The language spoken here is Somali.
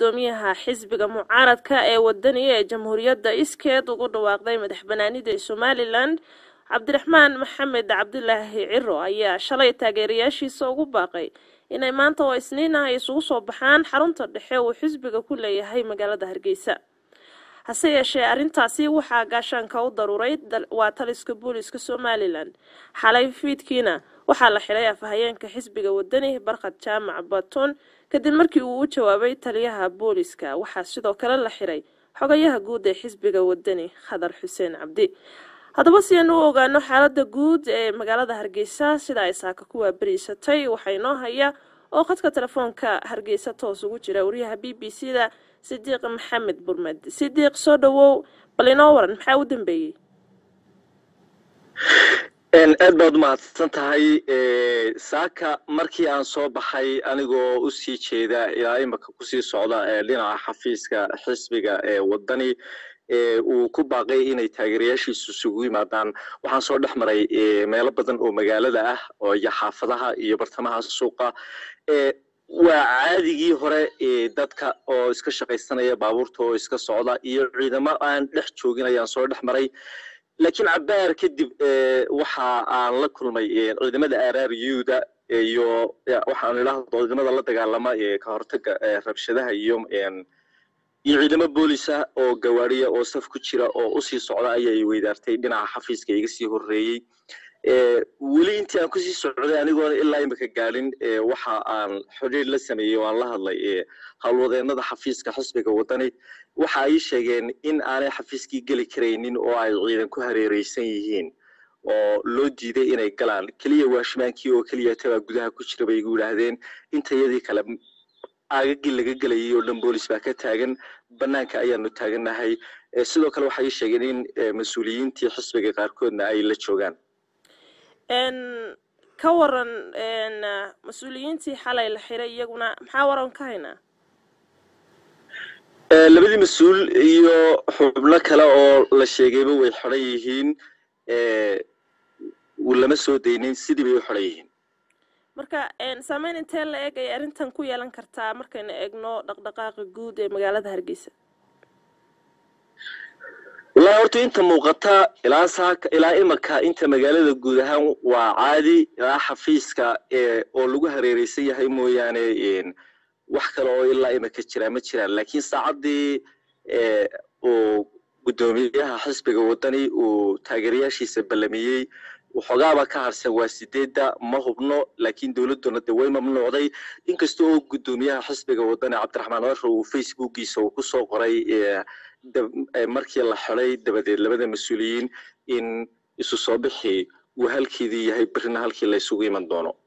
gudoomiyaha xisbiga mucaaradka ee wadaniga ee jamhuuriyadda iskeed ugu dhawaaqday madax banaanida somalilan cabdiraxmaan maxamed cabdilaahi ciro ayaa shalay taageerayaashiisa ugu baaqay inay maanta oo isniin ah isugu soo baxaan xarunta dhexe uu xisbiga ku leeyahay magaalada hargeysa hase yeeshee arrintaasi waxaa gaashaanka u daruuray waa taliska booliska somalilan xalay fiidkiina waxaa la xidhay afhayeenka xisbiga wadani barkhad jaamac batuun kadib markii uu u jawaabay taliyaha booliska waxaa sidoo kale la xidhay xogayaha guud ee xisbiga wadani khadar xuseen cabdi haddaba si aynu u ogaano xaalada guud ee magaalada hargeysa sida ay saaka ku waabariisatay waxaa inoo haya oo khadka telefoonka hargeysa toos ugu jira wariyaha b b c da sidiiq maxamed burmed sidiiq soo dhawow bal inoo waran maxaa u dambeeyey aad baad umahadsan tahay saaka markii aan soo baxay anigoo usii jeeda ilaa imika kusii socda dhinaca xafiiska xisbiga ee wadani uu ku baaqay inay taageerayaashiisu isugu yimaadaan waxaan soo dhex maray meelo badan oo magaalada ah oo iyo xaafadaha iyo bartamaha suuqa waa caadigii hore dadka oo iska shaqaysanaya baabuurta oo iska socda iyo ciidamo aan dhex joogin ayaan soo dhex maray laakiin cabaar kadib waxa aan la kulmay ciidamada arryuda iyo waxaan idhahdo ciidamada la dagaalama ka hortaga rabshadaha iyo iyo ciidamo boolisa oo gawaariya oo saf ku jira oo usii socda ayay weydaartay dhinaca xafiiska iga sii horeeyey weli intii aan kusii socday anigoona ilaa imika gaadhin waxa aan xidhiir la sameeyey o aan la hadlay howlwadeenada xafiiska xisbiga wadani waxa ay sheegeen in aanay xafiiskii geli karaynin oo ay ciidan ku hareereysan yihiin oo loo diiday inay galaan keliya waashimaankii oo keliya tabaa gudaha ku jira bay igu yidhaahdeen intayadii kale aagagii laga gelayay oo dhan boolis baa ka taagan banaanka ayaanu taagannahay sidoo kale waxay sheegeen in mas-uuliyiintii xisbiga qaarkoodna ay la joogaan ka waran mas-uuliyiintii xalay la xiray iyaguna maxaa waran ka haynaa labadii mas-uul iyo xubno kale oo la sheegayba way xidhan yihiin lama soo daynin sidii bay u xidhan yihiin marka saameyn intee la eg ay arrintan ku yeelan kartaa markaynu eegno dhaqdhaqaaqa guud ee magaalada hargeysa wallaahi horta inta muuqata ilaa saaka ilaa imika inta magaalada guud ahaan waa caadi ilaa xafiiska oo lagu hareereysan yahay mooyaane wax kale oo ilaa imika jiraa ma jiraan laakiin saacaddii uu guddoomiyaha xisbiga wadani uu taageerayaashiisa ballamiyey waxoogaaba ka harsan waa sideedda ma hubno laakiin dowladduna de way mamnuucday inkasta oo guddoomiyaha xisbiga wadani cabdiraxmaan caro uu facebookiisa uu kusoo qoray markii la xiday dabadeed labada mas-uuliyiin in isu soo bixi uu halkeedii yahay berrina halkii la isugu iman doono